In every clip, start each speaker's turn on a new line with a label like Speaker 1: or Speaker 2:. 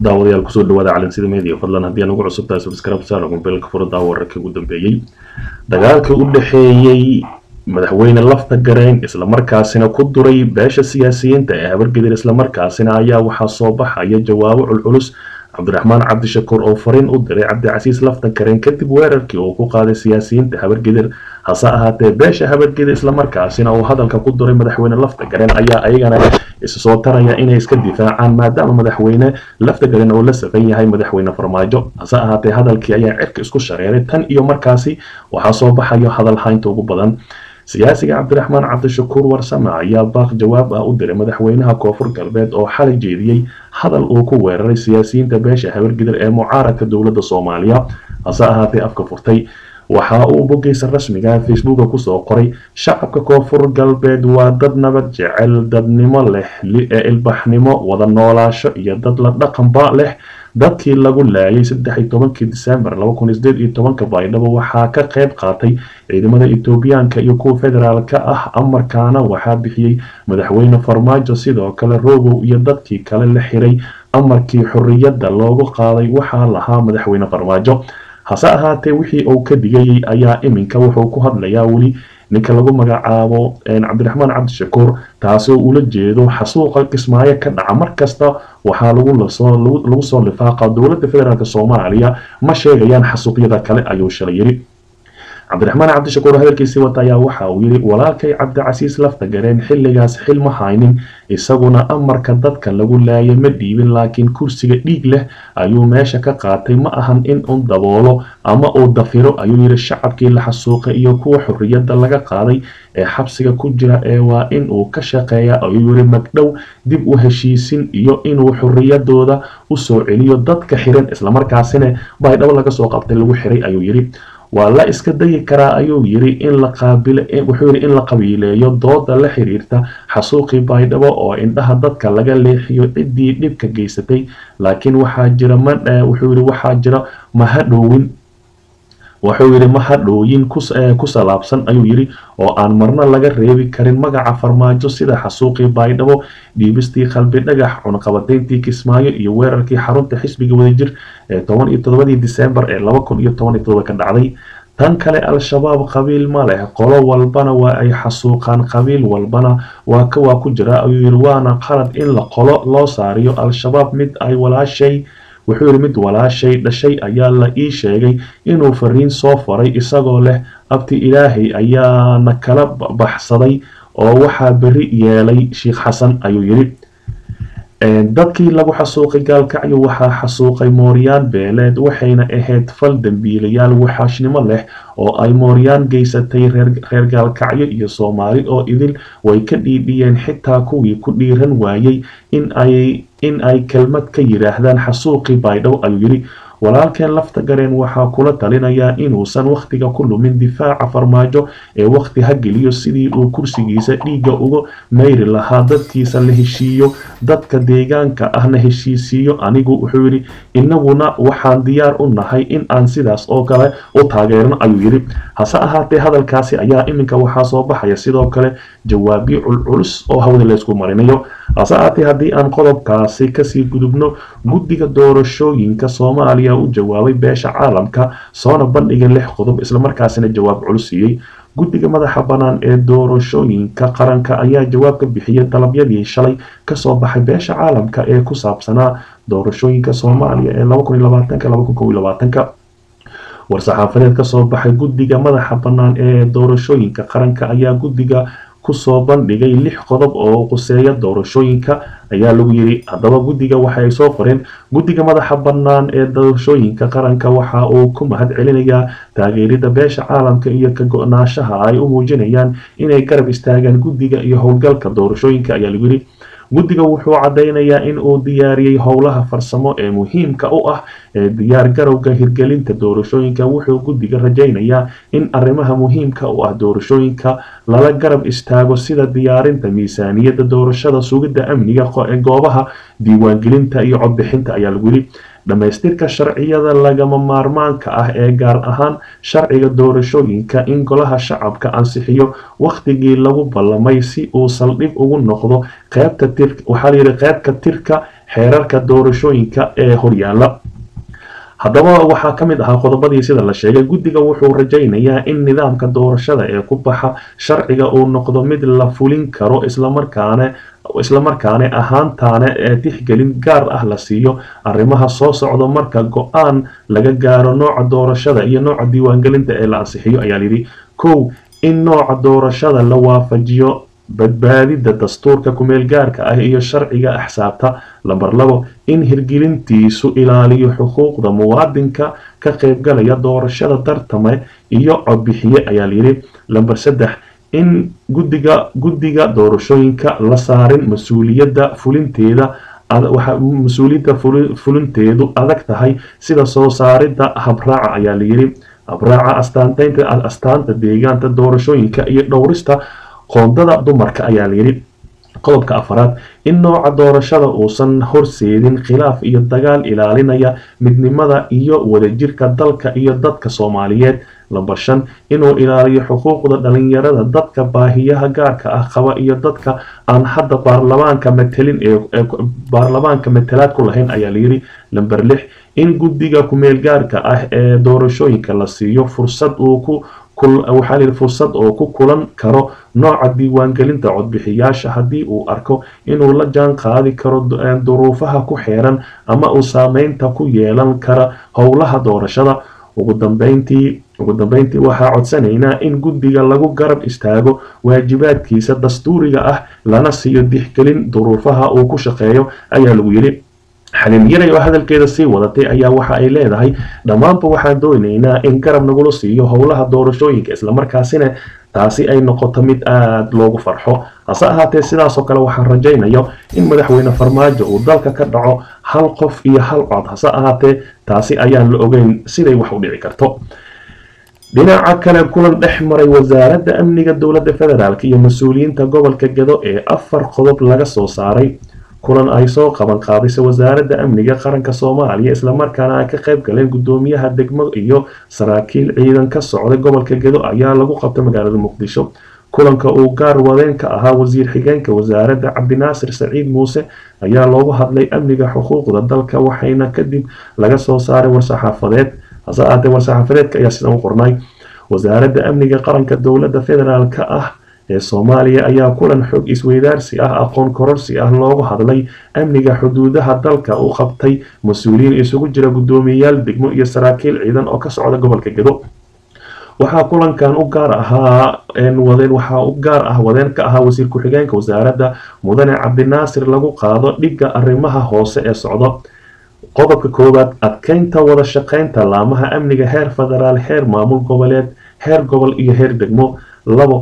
Speaker 1: daawadayaal kusoo dhawaada calansida media fadlan haddii aan ugu cusub tahay subscribe saara mobilka furo daawo wararkii ugu dambeeyey dagaalkii u dhexeeyey madaxweyne lafta garayn islamarkaasina ku duray beesha siyaasiyiinta ee habargedir islamarkaasina ayaa waxaa soo baxaya jawaabo culculus cabdiraxmaan cabdishakuur oo fariin u diray cabdicasiis lafta garayn kadib weerarkii uu ku qaaday siyaasiyiinta habargedir hase ahaatee beesha habargedir islamarkaasina uu hadalka ku duray madaxweyne lafta garayn ayaa ayagana isu soo taraya inay iska difaacaan maadaama madaxweyne lafta garayn oo la safan yahay madaxweyne farmaajo hase ahaatee hadalkii ayaa cirka isku shareeray tan iyo markaasi waxaa soo baxayo hadal haynta ugu badan siyaasiga cabdiraxmaan cabdishakuur warsame ayaa baaq jawaab ah u diray madaxweynaha koonfur galbeed oo xalay jeediyey hadal uu ku weeraray siyaasiyiinta beesha habargidir ee mucaaradka dowladda soomaaliya hase ahaatee afka furtay waxa uu bogeysa rasmiga facebooka kusoo qoray shacabka koonfur galbeed waa dad nabad jecel dadnimo leh ilbaxnimo wada noolaasho iyo dad la dhaqanba leh dadkii lagu laayay saddex iyo tobankii disembar laba kun iyo sideed iyo tobanka baydhabo waxaa ka qayb qaatay ciidamada etoobiyaanka iyo kuwa federaalka ah amarkaana waxaa bixiyey madaxweyne farmaajo sidoo kale rogow iyo dadkii kale la xiray amarkii xorriyadda loogu qaaday waxaa lahaa madaxweyne farmaajo hase ahaatee wixii uu ka digayay ayaa iminka wuxuu ku hadlayaa weli ninka lagu magacaabo cabdiraxmaan cabdishakuur taasoo ula jeedo xasuuqa kismaayo ka dhaca markasta waxaa lagu soo lifaaqa dowladda federaalk soomaaliya ma sheegayaan xasuuqyada kale ayuu shalay yiri cabdiraxmaan cabdishakuur hadalkiisii wata ayaa waxa uu yiri walaalkay cabdicasiis lafta gareen xilligaas xil ma haynin isaguna amarka dadka lagu laayay ma dhiibin laakiin kursiga dhiig leh ayuu meesha ka qaatay ma ahan in uu daboolo ama uu dafiro ayuu yiri shacabkii la xasuuqay iyo kuwa xorriyadda laga qaaday ee xabsiga ku jira ee waa in uu ka shaqeeya ayuu yiri magdhow dib u heshiisin iyo inuu xorriyadooda usoo celiyo dadka xiran islamarkaasina baydhabo laga soo qabtay lagu xiray ayuu yiri waa la iska dayi karaa ayuu yiri in la qaabil wuxuu yiri in la qabiileeyo dooda la xiriirta xasuuqii baydhabo oo indhaha dadka laga leexiyo ciddii dhibka geysatay laakiin waxaa jira ma wuxuu yiri waxaa jira mahadhowin wuxuu yidhi mahadhooyin ku salaabsan ayuu yidhi oo aan marna laga reebi karin magaca farmaajo sida xasuuqii baydhabo dhiibistii qalbi dhagax cunaqabadayntii kismaayo iyo weerarkii xarunta xisbiga wadajir ee toban iyo toddobadii disembar ee laba kun iyo toban iyo toddoba ka dhacday tan kale al-shabaab qabiil ma leh qolo walbana waa ay xasuuqaan qabiil walbana waa waa ku jira ayuu yidhi waana qalad in la qolo loo saariyo al-shabaab mid ay walaashay wuxuu yidhi mid walaashay dhashay ayaa la ii sheegay inuu fariin soo faray isagoo leh abti ilaahay ayaana kala baxsaday oo waxaa beri yeelay sheikh xasan ayuu yidhi dadkii lagu xasuuqay gaalkacyo waxaa xasuuqay mooryaan beeleed waxayna ahayd fal dembiilayaal waxaashnimo leh oo ay mooryaan geysatay reer gaalkacyo iyo soomaali oo idil way ka dhiidhiyeen xitaa kuwii ku dhiiran waayey in ay kelmad ka yidhaahdaan xasuuqii baydhow ayuu yidhi walaalkeen lafta gareen waxaa kula talinayaa inuusan wakhtiga ku lumin difaaca farmaajo ee wakhti ha geliyo sidii uu kursigiisa dhiigga uga mayri lahaa dadkiisa la heshiiyo dadka deegaanka ahna heshiisiiyo anigu wuxuu yidhi inaguna waxaan diyaar u nahay in aan sidaas oo kale u taageerno ayuu yidhi hase ahaatee hadalkaasi ayaa iminka waxaa soo baxaya sidoo kale jawaabyo culculus oo hawada laysku marinayo hase ahaatee haddii aan qodobkaasi kasii gudubno guddiga doorashooyinka soomaaliya u jawaabay beesha caalamka soona bandhigay lix qodob islamarkaasina jawaab culus siiyey guddiga madaxa bannaan ee doorashooyinka qaranka ayaa jawaab ka bixiyay dalabyadii shalay kasoo baxay beesha caalamka ee ku saabsanaa doorashooyinka soomaaliya ee ka war-saxaafadeed kasoo baxay guddiga madaxa bannaan ee doorashooyinka qaranka ayaa guddiga kusoo bandhigay lix qodob oo quseeya doorashooyinka ayaa lagu yiri haddaba guddiga waxaay soo qoreen guddiga madaxa bannaan ee doorashooyinka qaranka waxa uu ku mahad celinayaa taageerida beesha caalamka iyo ka go-naashaha ay u muujinayaan inay garab istaagaan guddiga iyo howlgalka doorashooyinka ayaa lagu yiri guddiga wuxuu caddeynayaa in uu diyaariyey howlaha farsamo ee muhiimka u ah ee diyaar garowga hirgelinta doorashooyinka wuxuu guddiga rajaynayaa in arrimaha muhiimka u ah doorashooyinka lala garab istaago sida diyaarinta miisaaniyadda doorashada sugidda amniga goobaha diiwaangelinta iyo codbixinta ayaa lagu yidhi dhammaystirka sharciyada lagama maarmaanka ah ee gaar ahaan sharciga doorashooyinka in golaha shacabka ansixiyo wakhtigii lagu ballamay si uu saldhig ugu noqdo qeybta tir waxaa layidhi qeybka tirka xeerarka doorashooyinka ee horyaala haddaba waxaa ka mid ahaa qodobadii sida la sheegay guddiga wuxuu rajaynayaa in nidaamka doorashada ee ku baxa sharciga uu noqdo mid la fulin karo islamarkaana islamarkaana ahaantaana ee tixgelin gaar ah la siiyo arrimaha soo socda marka go-aan laga gaaro nooca doorashada iyo nooca diiwaangelinta ee la ansixiyo ayaa layidhi kow in nooca doorashada la waafajiyo badbaadida dastuurka kumeel gaarka ah iyo sharciga axsaabta lamber labo in hirgelintiisu ilaaliyo xuquuqda muwaadinka ka qaybgalaya doorashada tartame iyo codbixiye ayaa layidhi lamber saddex in guddiga guddiga doorashooyinka la saarin mas-uuliyadda fulinteeda mas-uuliyadda fulinteedu adag tahay sida soo saaridda habraaca ayaa layidhi habraaca astaanteynta astaanta deegaanta doorashooyinka iyo dhowrista qoondada dumarka ayaa layidhi qodobka afaraad in nooca doorashada uusan horseedin khilaaf iyo dagaal ilaalinaya midnimada iyo wadajirka dalka iyo dadka soomaaliyeed lamber shan inuu ilaaliyo xuquuqda dhalinyarada dadka baahiyaha gaarka ah qaba iyo dadka aan hadda baarlamaanka matelin ee baarlamaanka matalaad ku lahayn ayaa layidhi lamber lix in guddiga kumeel gaarka ah ee doorashooyinka la siiyo fursad uu ku waxaa layidhi fursad oo ku kulan karo nooca diiwaangelinta codbixiyaasha haddii uu arko inuu la jaan qaadi karo duruufaha ku xeeran ama uu saameynta ku yeelan kara howlaha doorashada ugu dambeyntii ugu dambeyntii waxaa codsanaynaa in guddiga lagu garab istaago waajibaadkiisa dastuuriga ah lana siiyo dixgelin duruufaha uu ku shaqeeyo ayaa lagu yidhi xaliil yaray oo hadalkeeda sii wadatay ayaa waxa ay leedahay dhammaanba waxaan doonaynaa in garab nagula siiyo howlaha doorashooyinka islamarkaasina taasi ay noqoto mid aada loogu farxo hase ahaatee sidaasoo kale waxaan rajaynayo in madaxweyne farmaajo uu dalka ka dhaco hal qof iyo hal cod hase ahaatee taasi ayaan la ogeyn siday wax u dhici karto dhinaca kale kulan dhex maray wasaaradda amniga dowladda federaalk iyo mas-uuliyiinta gobolka gedo ee afar qodob laga soo saaray kulan ay soo qaban qaadisay wasaaradda amniga qaranka soomaaliya islamarkaana ay ka qayb galeen guddoomiyaha degmo iyo saraakiil ciidan ka socday gobolka gedo ayaa lagu qabtay magaalada muqdisho kulanka uu gaar wadeen ka ahaa wasiir xigeenka wasaaradda cabdinaasir saciid muuse ayaa loogu hadlay amniga xuquuqda dalka waxayna kadib laga soo saaray war-saxaafadeed hase ahaatee war-saxaafadeedka ayaa sidan u qornay wasaaradda amniga qaranka dowladda federaalka ah ee soomaaliya ayaa kulan xog isweydaarsi ah aqoon kororsi ah loogu hadlay amniga xuduudaha dalka u qabtay mas-uuliyiin isugu jira guddoomiyeyaal degmo iyo saraakiil ciidan oo ka socda gobolka gedo waxaa kulankan u gaar ahaa wadeen waxaa u gaar ah wadeen ka ahaa wasiir ku-xigeenka wasaaradda mudane cabdinaasir lagu qaado dhigga arrimaha hoose ee socdo qodobka koowaad adkeynta wada shaqeynta laamaha amniga heer federaal heer maamul goboleed heer gobol iyo heer degmo labo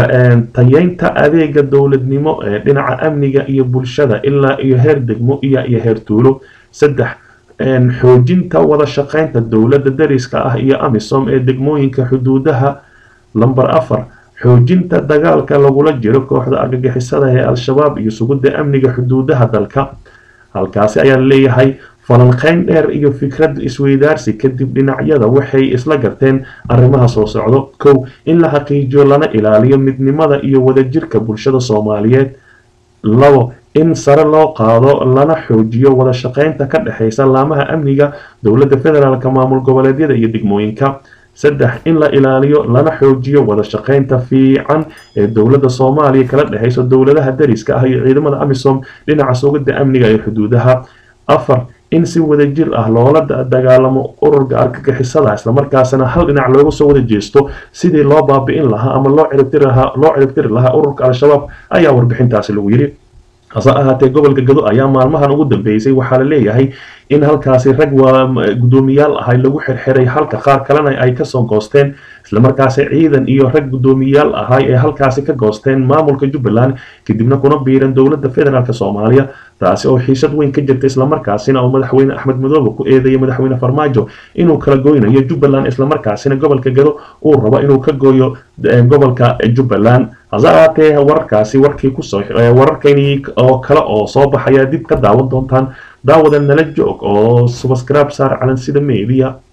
Speaker 1: tayeynta adeega dowladnimo ee dhinaca amniga iyo bulshada ilaa iyo heer degmo iyo iyo heer tuulo saddex xoojinta wada shaqeynta dowladda dariska ah iyo amisom ee degmooyinka xuduudaha lamber afar xoojinta dagaalka lagula jiro kooxda argagixisada ee al-shabaab iyo sugidda amniga xuduudaha dalka halkaasi ayaa leeyahay falanqeyn dheer iyo fikrad isweydaarsi kadib dhinacyada waxay isla garteen arrimaha soo socdo kow in la xaqiijiyo lana ilaaliyo midnimada iyo wadajirka bulshada soomaaliyeed labo in sare loo qaado lana xoojiyo wada shaqeynta ka dhexeysa laamaha amniga dowladda federaalka maamul goboleedyada iyo degmooyinka saddex in la ilaaliyo lana xoojiyo wada shaqeynta fiican ee dowladda soomaaliya kala dhexeyso dowladaha dariska ah iyo ciidamada amisom dhinaca sugidda amniga ee xuduudaha afar in si wadajir ah loola dagaalamo ururka argagixisada islamarkaasna hal dhinac looga soo wada jeesto sidii loo baabi'in lahaa ama loo ciribtiri lahaa ururka al-shabaab ayaa warbixintaasi lagu yidhi hase ahaatee gobolka gado ayaa maalmahan ugu dambeysay waxaa la leeyahay in halkaasi rag waa guddoomiyaal ahay lagu xirxiray halka qaar kalena ay kasoo goosteen islamarkaasi ciidan iyo rag guddoomiyaal ahay ee halkaasi ka goosteen maamulka jubbaland kadibna kuna biiran dowladda federaalk soomaaliya taasi oo xiisad weyn ka jirta islamarkaasina oo madaxweyne axmed madoobe ku eedeeyay madaxweyne farmaajo inuu kala goynayo jubbaland islamarkaasina gobolka gado uu rabo inuu ka gooyo gobolka jubbaland hase ahaatee wararkaasi warkii kusoo wararkani oo kale oo soo baxaya dib ka daawan doontaan daawada nala joog oo subscribe saar calansida media